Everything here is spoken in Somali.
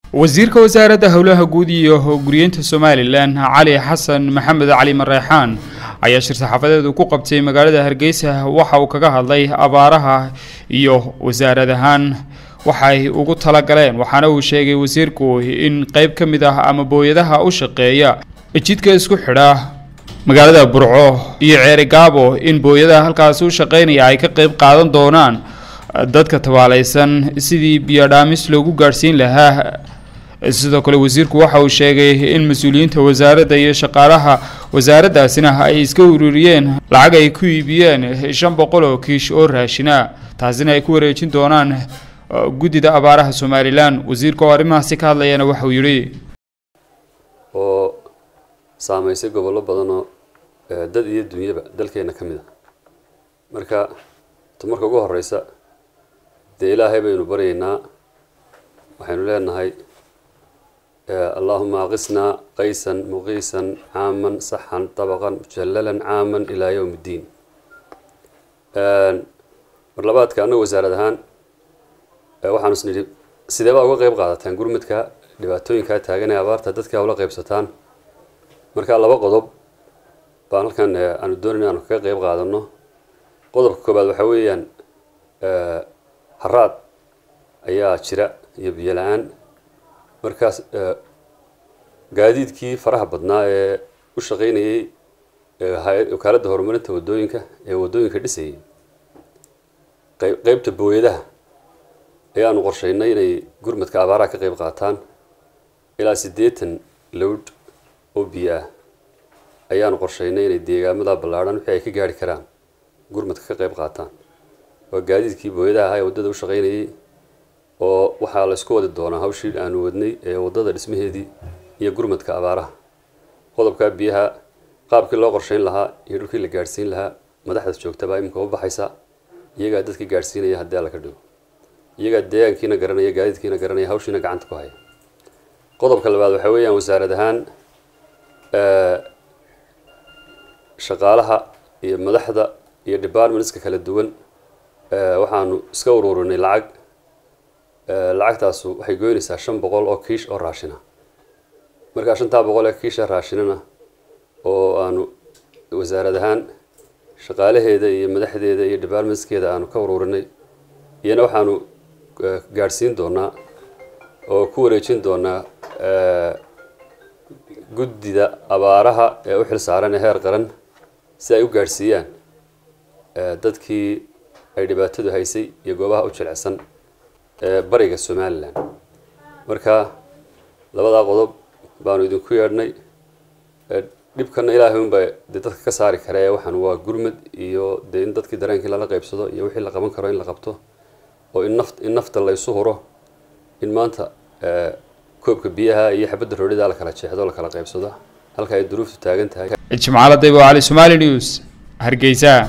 wasiirka wasaaradda howlaha guud iyo guryeynta somalilan cali xasan maxamed cali mareexaan ayaa shir saxaafadeedu ku qabtay magaalada hargeysa waxa uu kaga hadlay abaaraha iyo wasaarad ahaan waxay ugu talagaleen waxaana uu sheegay wasiirku in qeyb ka mid ah ama booyadaha u shaqeeya jidka isku xidha magaalada burco iyo ceeri gaabo in booyadaha halkaasi u shaqeynaya ay ka qeyb qaadan doonaan dadka tabaalaysan sidii biyodhaamis loogu gaadhsiin lahaa sidoo kale wasiirku waxa uu sheegay in mas-uuliyiinta wasaaradda iyo shaqaalaha wasaaraddaasina ay iska ururiyeen lacag ay ku iibiyeen shan boqol oo kiish oo raashina taasina ay ku wareejin doonaan guddida abaaraha somalilan wasiirka oo arrimahaasi ka hadlayana waxauu yidhi oo saameysay gobollo badanoo dad iyo dunyaba dalkeena ka mid a marka ta marka ugu horeysa dee ilaahay baynu baryaynaa waxaynu leenahay allahuma aqisnaa qaysan muqiisan caaman saxan dabaqan mujallalan caaman ilaa yowm iddiin mar labaadka annaga wasaarad ahaan waxaanu is nidhi sidee baa uga qeyb qaadataan gurmadka dhibaatooyinkaa taagan ee abaarta dadkaa ula qeybsataan marka laba qodob baan halkan aanu doonayna aanu kaga qeyb qaadano qodobka koobaad waxaa weeyaan haraad ayaa jira iyo biyo la-aan markaas gaadiidkii faraha badnaa ee u shaqeynayay wakaaladda horumarinta wadooyinka ee wadooyinka dhisayay qeybta booyadaha ayaanu qorsheynay inay gurmadka abaaraha ka qeyb qaataan ilaa siddeetan lowd oo biyo ah ayaanu qorsheynay inay deegaamada ballaadhan wixii ay ka gaari karaan gurmadka ka qeyb qaataan waa gaadiidkii booyadaha ahaa ee waddada u shaqeynayay oo waxaa la isku wadi doonaa hawshii aanu wadnay ee waddada dhismaheedii iyo gurmadka abaaraha qodobkaa biyaha qaabkii loo qorsheyn lahaa iyo dhulkii la gaadhsiin lahaa madaxda joogtabaa iminka u baxaysa iyagaa dadka gaadhsiinaya haddii alla ka dhigo iyagaa deegaankiina garanaya gaadiidkiina garanaya hawshiina gacanta ku haya qodobka labaad waxaa weeyaan wasaarad ahaan shaqaalaha iyo madaxda iyo departmentska kala duwan waxaanu iska ururinay lacag lacagtaasu waxay goynaysaa shan boqol oo kiish oo raashina markaa shantaa boqol ee kiisha raashinana oo aanu wasaarad ahaan shaqaalaheeda iyo madaxdeeda iyo departmentskeeda aanu ka ururinay iyana waxaanu gaadhsiin doonaa oo ku wareejin doonaa guddida abaaraha ee u xil saaran ee heer qaran si ay u gaadhsiiyaan dadkii ay dhibaatadu haysay iyo goobaha u jilicsan ee bariga somalilan marka labadaa qodob baanu idinku yeedhnay dhibkana ilaahay unbaa dee dadka ka saari kara ee waxaan waa gurmad iyo dee in dadkii dareenkii lala qeybsado iyo wixii la qaban karo in la qabto oo in naf in nafta la isu huro in maanta koobka biyaha iyo xabadda roodhida la kala jeexdo la kala qeybsado halka ay duruuftu taagan tahay jimcaale daybo cali somali news hargeysa